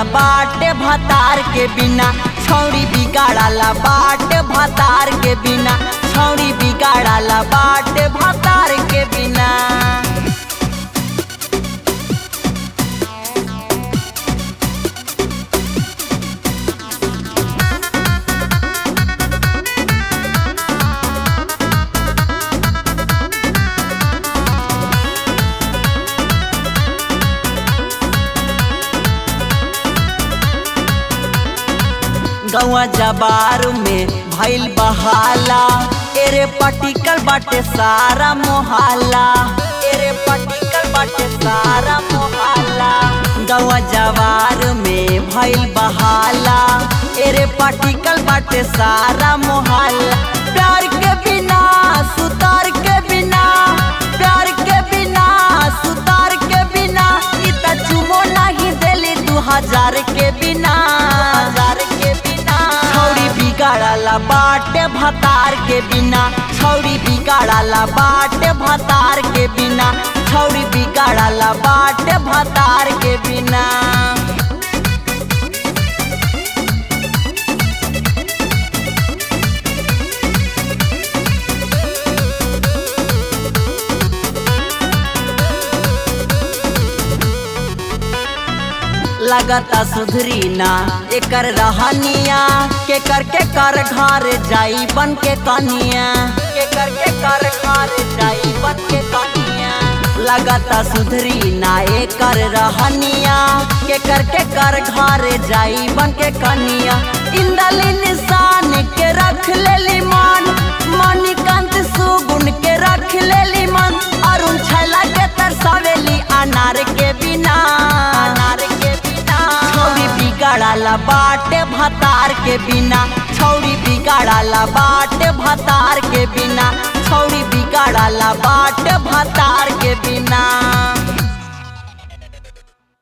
बाटे भतार के बिना छौड़ी बिगाड़ाला बाटे भतार के बिना छौड़ी बिगाड़ाला बाटे भतार के बिना गौआ जबार में भइल बहाला एरे पटिकल बाटे सारा मोहल्ला एरे पटिकल बाटे सारा मोहल्ला गौआ जवार में भइल बहाला एरे पटिकल बाटे सारा मोहल्ला प्यार के बिना सुतार के बिना प्यार के बिना सुतार के बिना इ त चुमो नहीं देली दू हजार के बिना हजार के बिना छौड़ी बिगाड़ाला बाटे भतार के बिना छौड़ी बिगाड़ाला बाटे भतार के बिना छौड़ी बिगाड़ाला बाटे भतार के बिना लगता सुधरी ना एकर रहनिया के कर के कर घर जाई बन के कनिया के कर के कर घर जाई बन के कनिया लगता सुधरी ना एकर रहनिया के कर के कर घर जाई बन के कनिया इंदली निशान के रख लेली मान मणिकांत सुगुन के रख लेली मन अरुण छैला के तरसावेली अनार के बिना अनार के बिना छौरी बिगाड़ाला बाटे भतार के बिना छौरी बिगाड़ाला बाटे भतार के बिना छौरी बिगाड़ाला बाटे भतार के बिना